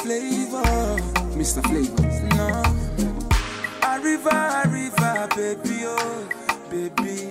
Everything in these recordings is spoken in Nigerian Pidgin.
Flavor, Mr. Flavor. no. Arriva, arriva, baby, oh, baby.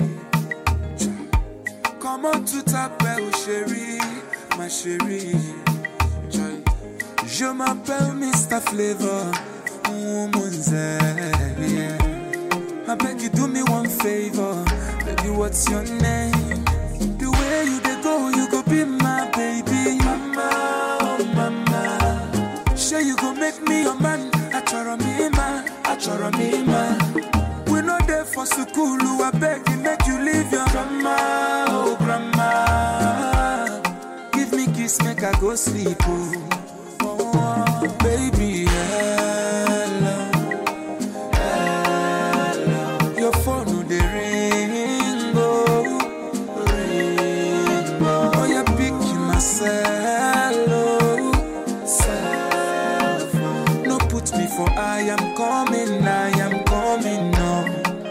Come on to t'appelle chérie, ma chérie. Joy. Je m'appelle Mr. Flavor, woman's yeah. I beg you do me one favor, baby. What's your name? The way you dey go, you go be my baby. Mama, oh mama. Sure you go make me your man. Achoro me man, achoro me man. We no there for school, I beg you make you leave your grandma, oh grandma. Give me kiss, make I go sleep, oh. oh baby, hello. Your phone no dey ring, oh, ring, oh. Oh, you pick myself, oh, self. No put me for I am coming, I am coming, no.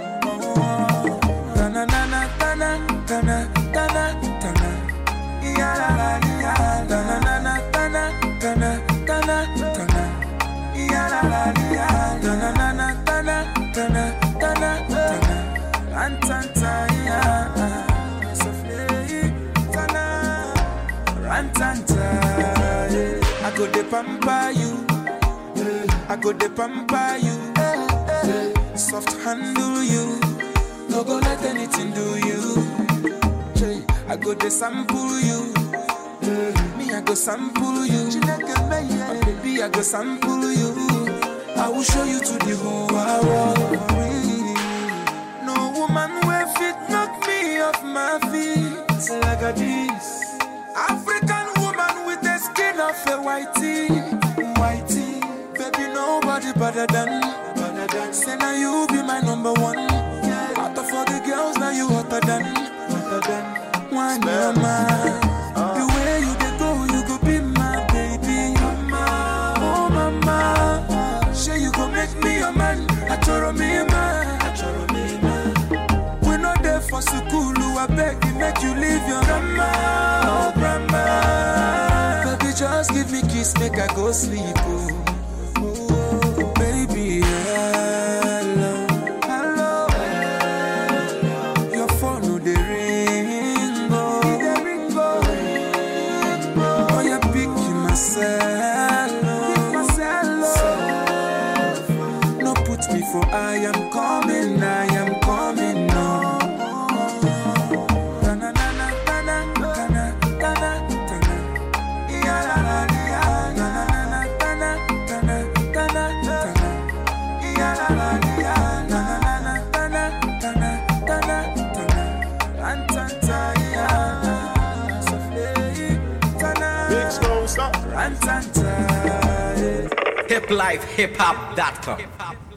Oh, tana na tana tana tana tana. Ya la la ya, tana na na tana tana tana tana. Ya la la ya, tana na na tana tana tana tana. Antanta ya, sofle tana. Rantanta, yeah. I go de pamper you. I go de pamper you. Soft handle you. No go let anything do you. Jay, I go de sample you. Me, I go sample you. My baby, I go sample you. I will show you to the whole world. No woman will fit knock me off my feet like a this. African woman with the skin of a whitey, whitey. Baby, nobody better than, better than. Say now you be my number one. Out of all the girls, now you hotter than, hotter than. One mama. The way you dey go, you go be my baby. Mama, oh mama. Sure you go make me your man. Achoro me man, achoro me man. We no there for school, I beg you, make you leave your grandma, oh grandma. Baby, just give me kiss, make I go sleep, oh. Oh, baby, hello, hello, hello. Your phone no dey ring, oh, dey ring, oh, ring, oh. Oh, you pick myself, oh, myself, oh. No put me for I am coming, I am coming, no. Tana, tana, tana, tana, tana, tana. Ya, la, la, ya. Tana, tana, tana, tana, tana. Ya, la, la, ya. Tana, tana, tana, tana, tana. Antanta, ya. Sofle, tana. Big Stone, stop. Antanta, yeah. hiplifehiphop.com.